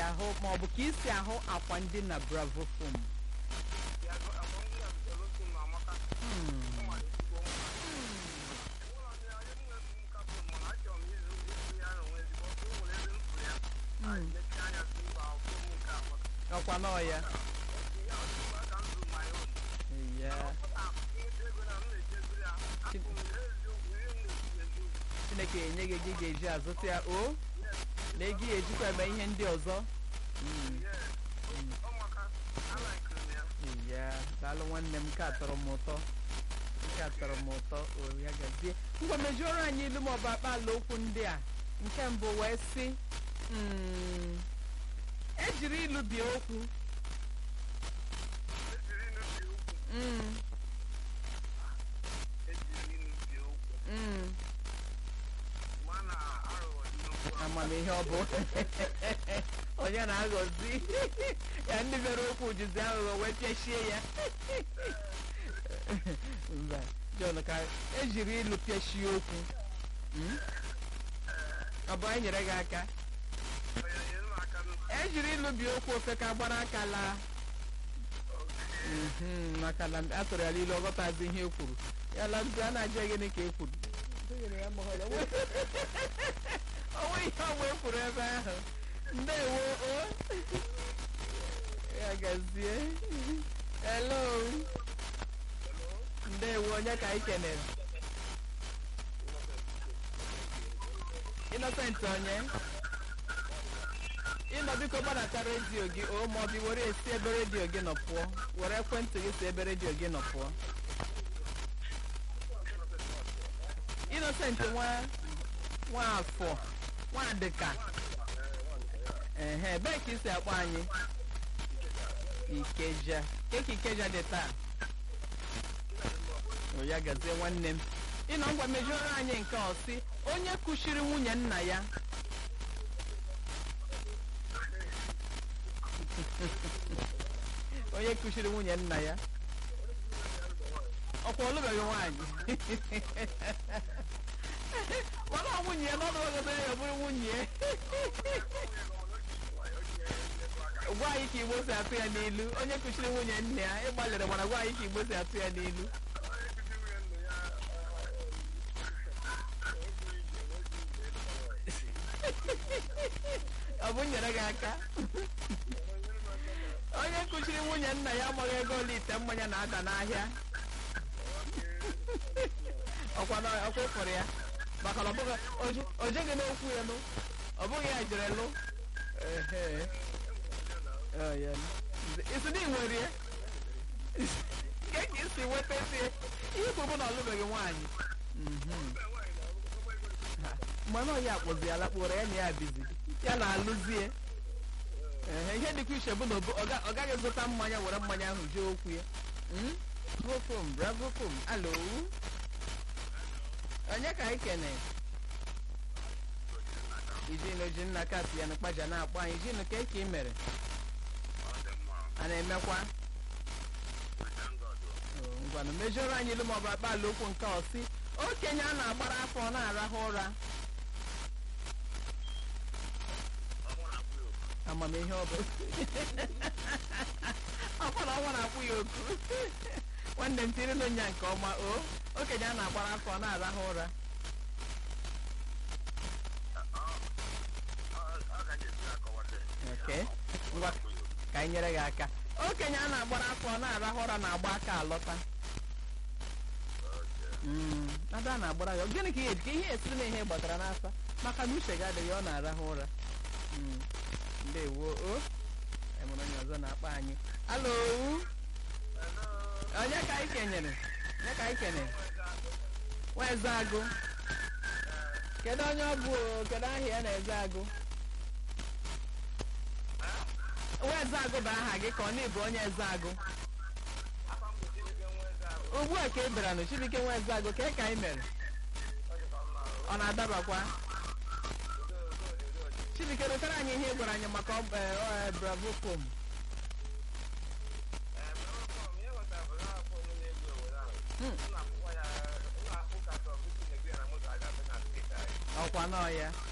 ahụ ma ọ bụ ka isi ahụ akwa ndị na bravo fom ọkwa n'ọya ya chineke enye gị gị ga-eji azụta ya o na ego ya ejikwa eme ihe ndị ọzọ ya daalụ nwanne m nke a tọrọ m ụtọ nke a tọrọ m ụtọ o ya gazie ngwa mejuoro anyị ilu ma ọ bụ akpa ala okwu ndị a nke mbụ wee sị mm, ejiri ilu bie okwu Mm, mm. amamihe ọ bụ onye na-aghọzi ya ndị mere okwu jizi aghụghọ wee pịachie ya mba John ka ejiri ilu pịachie okwu Mm? ọ bụ anyị nyere gị aka ejiri ilu bie okwu ofe ka gbara aka laa Mhm, maka na a tụrụ ya ilu ọ ghọtazi ihe e kwuru ya la a na-ajụ ya gịnị ka e kwuru onwe ihe ọgba e kwuru ebe ahụ ndewo o ya gazie hello ndewo onye ka anyị kenere Innocent onye ịnọ biko gbadata redio gị o ma ọ bụ were esi ebe redio gị nọ pụọ were ekwentị gị si ebe redio gị nọ pụọ Innocent nwa nwaafọ nwadịka ehe ebee ka isi akpọ anyị ikeja keka ikeja dị taa o ya gazie nwanne m ịnọ ngwa mejuoro anyị nke ọsị onye kuchiri nwunye nna ya onye kuchiri nwunye nna ya ọkwa ọlụbeghị nwaanyị mana ọ nwunye ya n'ọnụ ogodo ya bụrụ nwunye ya gwa anyị ka igbo si atụ ya n'ilu onye kuchiri nwunye nna ya ịgbalịrị mana gwa anyị ka igbo si atụ ya n'ilu ọ bụ nyere gị aka onye kuchiri nwunye nna ya amaghị ego ole ite mmanya na-ada n'ahịa ọkwa na ọkwa ịfụrụ ya maka na ọ bụghị oje- o jeghị n'okwu ya nụ ọ bụghị ya jere lụ Ehe. Ọ ya nụ. isi na nwere ya nke ka isi nwetazie ihe bụ bụ na ọlụbeghị nwaanyị Mhm. Ha, mmanụ ọya akpụzi ya lakpụrụ ya na ya bizi ya na-alụzie Ehe, ihe dịkwa iche bụ na obo- ọ ga- ọ gaghị zụta mmanya were mmanya ahụ jee okwu ya Mm? bravo fom bravo fom alo onye ka anyị kene ijinu ji nna kasị ya n'ụkpaja na-akpọ anyị ijinu ka eke ị mere a na-emekwa Oh, ngwanụ mejọrọ anyị ilu maọbụ akpa ala okwu nke ọsị okenye a na-agbara afọ ọ na-arahụ ụra amamihe ọ bụ ọkwa na ọnwa na-akwụ ya oku nwanne m tiri nụ nya nke ọma o okenye a na-agbara afọ ọ na-arahụ ụra Okay. ngwa ka anyị nyere gị aka okenye a na-agbara afọ ọ na-arahụ ụra na-agba aka alọta Mm, ada a na-agbara ya gịnị ka ihe ka ihe esiri na ihe gbatara n'afa maka na uche gị adịghị ọ na-arahụ ụra Mm, ndewo o enwere onye ọzọ na-akpọ anyị alo onye ka anyị kenyere onye ka anyị kenyere nweze agụ kedu onye ọ bụ o? kedu aha ya na-eze agụ nweze agụ bụ aha gị ka ọ na-ebu onye eze agụ ugbu a ka ị bịara nụ chibike nweze agụ ka ka anyị mere ọ na-adabakwa chibike rụtara anyị ihe ị gwara anyị maka ọ- eh, ọ, eh, bravo fom ọkwa nọọ ya